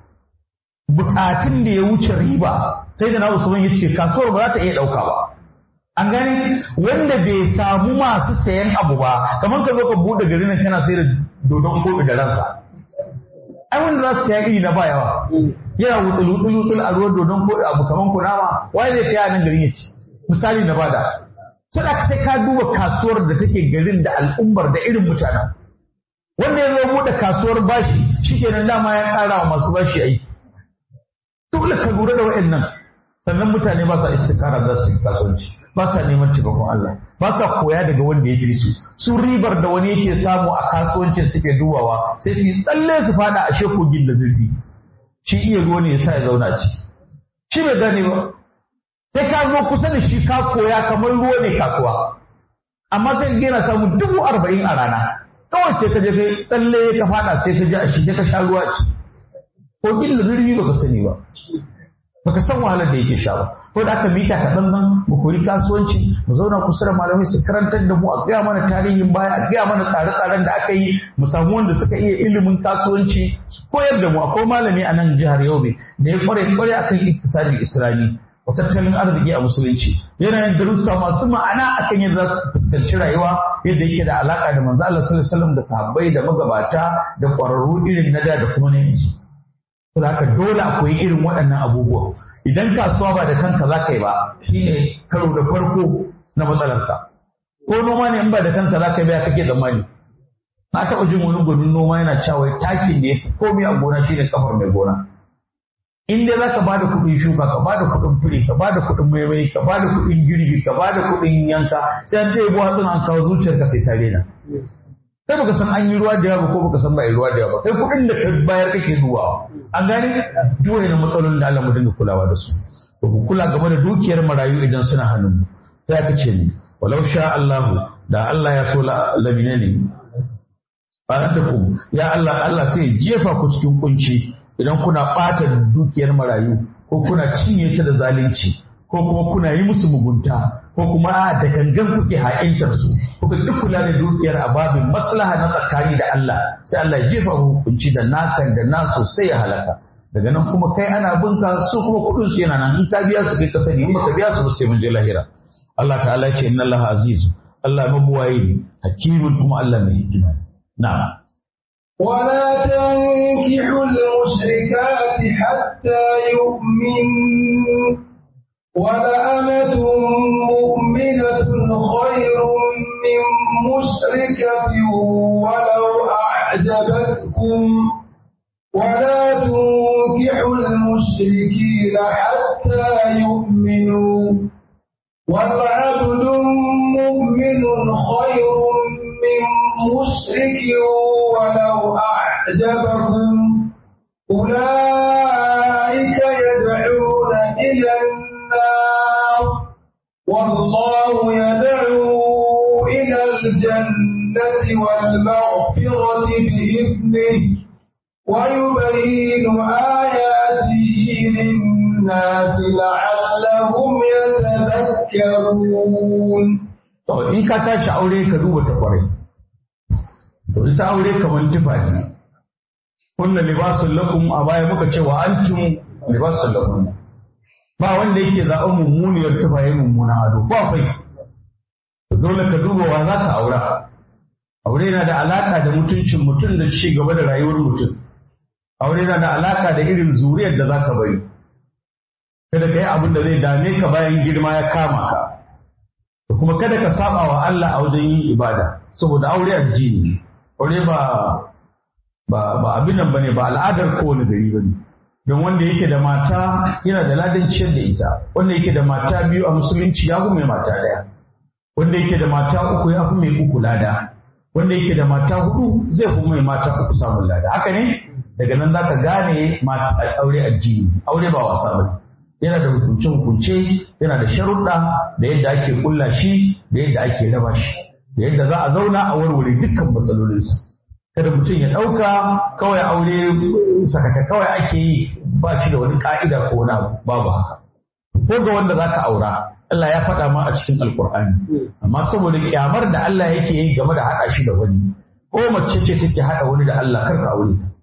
bukatun da ya wuce riba sai da na usman ya ce kasuwar ba za ta iya dauka ba an gani wanda bai samu masu sayan abu ba kamar ka zo ka bude garin nan kana sayar da dodon koɗi da ransa ai wanda za su saya iri na ba yawa yana wutsul wutsul wutsul a ruwan dodon ko abu kaman kunama wai zai saya nan garin ya ci misali na bada sai sai ka duba kasuwar da take garin da al'ummar da irin mutanen wanda ya zo buɗe kasuwar bashi shikenan dama ya ƙara wa masu bashi aiki dole ka lura da waɗannan sannan mutane ba sa istikara za su yi kasuwanci ba sa neman taimakon Allah ba sa koya daga wanda ya fi su su ribar da wani yake samu a kasuwancin suke dubawa sai su yi tsalle su fada a shekogin da zurfi shi iya ruwa ne yasa ya zauna ciki shi bai gane ba sai ka zo kusa da shi ka koya kamar ruwa ne kasuwa amma sai ka yana samu dubu arba'in a rana kawai sai ka je kai tsalle ka fada sai ka ji a shi sai ka sha ruwa ci kogin da zurfi baka sani ba baka san wahalar da yake sha ba ko da aka mita ka dan mu koyi kasuwanci mu zauna kusa da malamai su karantar da mu a gaya mana tarihin baya a gaya mana tsare-tsaren da aka yi mu samu wanda suka iya ilimin kasuwanci su koyar da mu akwai malami a nan jihar Yobe da ya kware kware akan iktisadi islami wa tattalin arziki a musulunci yana yin darussa masu ma'ana akan yadda za su fuskanci rayuwa yadda yake da alaka da manzo Allah sallallahu alaihi wasallam da sahabbai da magabata da kwararru irin na da da kuma na yanzu to haka dole akwai irin waɗannan abubuwa idan kasuwa ba da kanka za ka yi ba shine karo da farko na matsalarka ko noma ne in ba da kanka za ka yi ba kake tsammani na taɓa jin wani gwanin noma yana cewa takin da ya fi komai a gona shine kafar mai gona in dai za ka ba da kuɗin shuka ka ba da kuɗin fure ka ba da kuɗin maimai ka ba da kuɗin girbi ka ba da kuɗin yanka sai an ɗaya buwa an kawo zuciyarka sai ta rena kai baka san an yi ruwa da yawa ko baka san ba yi ruwa da yawa kai kuɗin da ka bayar kake zuwa an gane dole na matsalolin da Allah mu dinga kulawa da su to ku kula game da dukiyar marayu idan suna hannun mu sai aka ce ni walau sha Allahu da Allah ya so labine ne ku ya Allah Allah sai ya jefa ku cikin kunci idan kuna ɓata dukiyar marayu ko kuna cinye ta da zalunci ko kuma kuna yi musu mugunta ko kuma a da gangan kuke ha'intar su kuka duk kula da dukiyar a babin maslaha na tsakani da Allah sai Allah ya jefa hukunci da nakan da nasu sai ya halaka daga nan kuma kai ana binka su kuma kuɗin su yana nan in ka biya su kai ka sani in baka biya su ba sai mun je lahira Allah ta'ala ya ce inna Allah azizu Allah mabuwayi ne hakimun kuma Allah mai hikima na'am ولا تنكحوا المشركات حتى يؤمنوا ولأمة مؤمنة خير من مشركة ولو أعجبتكم ولا تنكحوا المشركين حتى يؤمنوا والعبد مؤمن خير من مشرك ولو أعجبكم أولئك يدعون إلى النار والله يدعو إلى الجنة والمغفرة بإذنه ويبين آياته للناس لعلهم يتذكرون To in ka tashi aure ka duba ta kwarai. To ita aure kamar tufa ne. Kunna libasun lakum a baya muka ce wa antum libasun lakum. Ba wanda yake zaɓen mummuniyar tufa ya mummuna ado ba fai. To dole ka duba wa za ka aura. Aure na da alaƙa da mutuncin mutum da ci gaba da rayuwar mutum. Aure na da alaƙa da irin zuriyar da za ka bari. Kada ka yi abin da zai dame ka bayan girma ya kama ka. kuma kada ka saba wa Allah a wajen yin ibada saboda aure addini aure ba ba ba abin nan bane ba al'adar kowane gari bane don wanda yake da mata yana da ladan ciyar da ita wanda yake da mata biyu a musulunci ya fi mai mata daya wanda yake da mata uku ya fi mai uku lada wanda yake da mata hudu zai fi mai mata uku samun lada haka ne daga nan zaka gane aure addini aure ba wasa bane yana da hukunce-hukunce yana da sharuɗa da yadda ake kulla shi da yadda ake raba shi da yadda za a zauna a warware dukkan matsalolinsa kada mutum ya ɗauka kawai aure sakaka kawai ake yi ba shi da wani ƙa'ida ko wani abu babu haka ko ga wanda za ka aura Allah ya faɗa ma a cikin alkur'ani amma saboda kyamar da Allah yake yi game da haɗa shi da wani ko mace ce take haɗa wani da Allah kar ka aure ta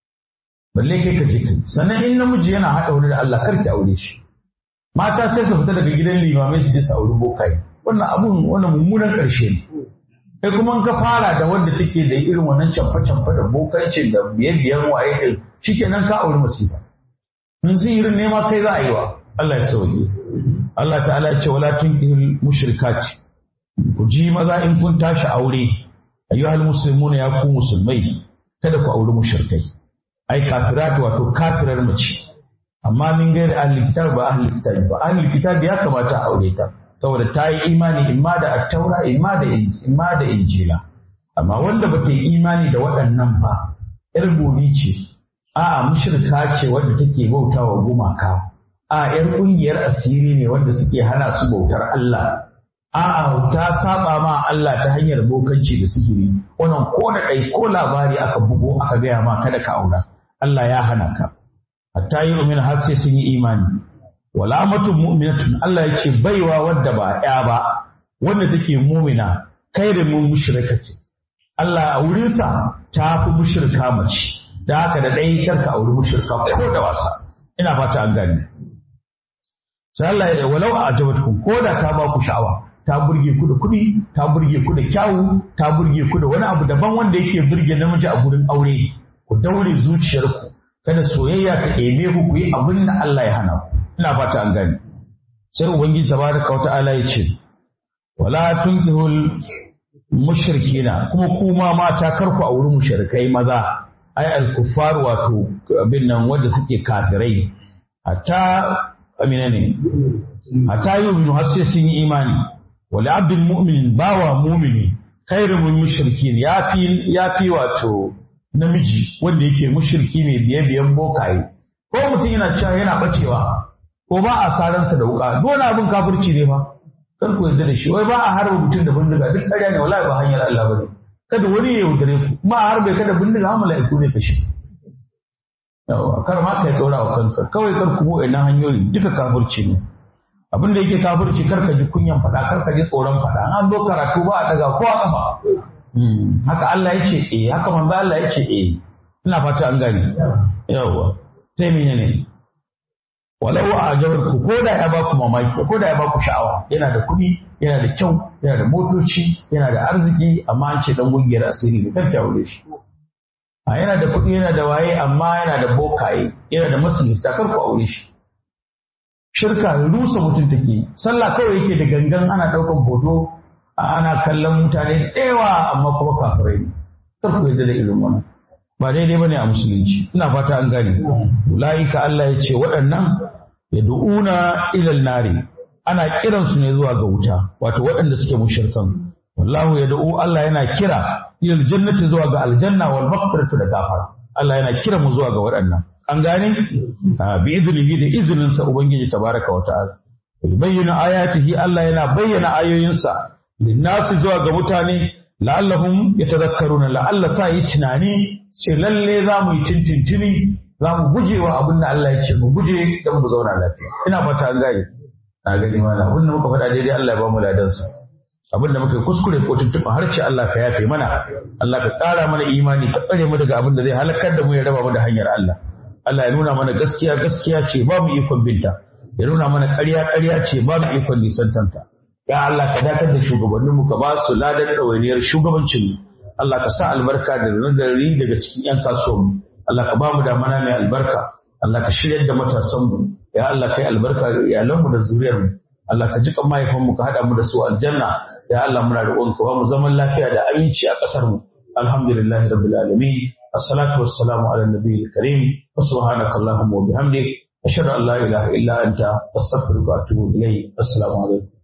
balle kai ka je kai sannan in namiji yana haɗa wani da Allah kar ki aure shi mata sai su fita daga gidan limamai su je su auri bokai wannan abun wannan mummunan ƙarshe ne kai kuma in ka fara da wanda take da irin wannan camfa camfa da bokancin da biye biyan waye din shikenan ka auri masifa in sun irin nema kai za a yi wa Allah ya sauke Allah ta'ala ya ce wala tunkihil mushrikati ku ji maza in kun tashi aure ayyuhal muslimuna ya ku musulmai kada ku auri mushrikai ai kafirat wato kafirar mace amma min gairi ahli kitab ba ahli kitab ba ahli kitab ya kamata a aure ta saboda ta yi imani imma da attaura imma da imma da injila amma wanda ba ta yi imani da waɗannan ba yar gobe ce a'a mushrika ce wanda take bautawa gumaka a yar ƙungiyar asiri ne wanda suke hana su bautar Allah a'a ta saba ma Allah ta hanyar bokanci da sihiri wannan ko da ɗai ko labari aka bugo aka gaya ma kada ka aura Allah ya hana ka hatta yi umin har sai sun yi imani wala matu mu'minatun Allah ya ce baiwa wadda ba ya ba wanda take mumina kai da mun mushrika ce Allah a wurinsa ta fi mushrika mace da haka da ɗaya karka auri mushrika ko da wasa ina fata an gani sai Allah ya walau a ajabatkum ko da ta ba ku sha'awa ta burge ku da kuɗi ta burge ku da kyawu ta burge ku da wani abu daban wanda yake burge namiji a gurin aure ku daure zuciyarku kada soyayya ta ebe ku ku yi abin da Allah ya hana ku ina fata an gani sai ubangiji tabaraka wa ta'ala ya ce wala tunkihul mushrikina kuma kuma mata kar ku auri mushrikai maza ai al-kuffar wato abin nan wanda suke kafirai hatta amina ne hatta yu'minu har sai sun yi imani wala abdul mu'min bawa mu'mini khairu min mushrikin yafi yafi wato namiji wanda yake mushriki mai biye biyan bokaye ko mutum yana cewa yana bacewa ko ba a saransa da wuka dole abin kafirci ne fa kar ku yarda da shi wai ba a harba mutum da bindiga duk ƙarya ne wallahi ba hanyar Allah bane kada wani ya yaudare ku ba a harbe kada bindiga har mala'iku zai kashe yawa kar ma kai tsora wa kanka kawai kar ku buɗe na hanyoyi duka kafirci ne abin da yake kafirci kar ka ji kunyan faɗa kar ka ji tsoron faɗa an zo karatu ba a daga ko a kafa haka Allah ya ce eh haka manzo Allah ya ce eh ina fata an gane yawa sai menene walau a jawar ku ko da ya ba ku mamaki ko da ya ba ku sha'awa yana da kuɗi yana da kyau yana da motoci yana da arziki amma an ce dan gungiyar asiri ne kar ki aure shi a yana da kuɗi yana da waye amma yana da bokaye yana da masulita kar ku aure shi shirka rusa mutum take sallah kawai yake da gangan ana ɗaukan hoto ana kallon mutane da yawa amma kuma kafirai ne kar ku yarda da irin wannan ba daidai bane a musulunci ina fata an gane ulaika Allah ya ce waɗannan yad'una ilal nari ana kiran su ne zuwa ga wuta wato waɗanda suke mushrikan wallahu yad'u Allah yana kira ilal jannati zuwa ga aljanna wal maghfiratu da gafara Allah yana kira mu zuwa ga waɗannan an gane bi idnihi da izinin sa ubangiji tabaraka wa ta'ala bayyana ayatihi Allah yana bayyana ayoyinsa linnasi zuwa ga mutane la'allahum yatadhakkaruna la'alla sa yi tunani sai lalle za mu yi tintintini za mu guje wa abin da Allah ya ce mu guje don mu zauna lafiya ina fata an gane na gani mana abin da muka faɗa daidai Allah ya ba mu ladan sa abin da muka yi kuskure ko tuntuɓa har ce Allah ka yafe mana Allah ka ƙara mana imani ka tsare mu daga abin da zai halakar da mu ya raba mu da hanyar Allah Allah ya nuna mana gaskiya gaskiya ce ba mu ikon binta ya nuna mana ƙarya ƙarya ce ba mu ikon nisantanta ya Allah ka dakatar da shugabanninmu ka ba su ladan ɗawainiyar shugabancin Allah ka sa albarka da nazari daga cikin 'yan kasuwanmu Allah ka ba mu damana mai albarka Allah ka shiryar da matasanmu ya Allah ka yi albarka ga iyalanmu da zuriyarmu Allah ka jiƙa mahaifanmu ka haɗa mu da su aljanna ya Allah muna roƙon ka ba mu zaman lafiya da aminci a ƙasarmu alhamdulillah rabbil alamin assalatu wassalamu ala nabiyil karim wa subhanaka allahumma wa bihamdik ashhadu an la ilaha illa anta astaghfiruka wa atubu ilayk assalamu alaikum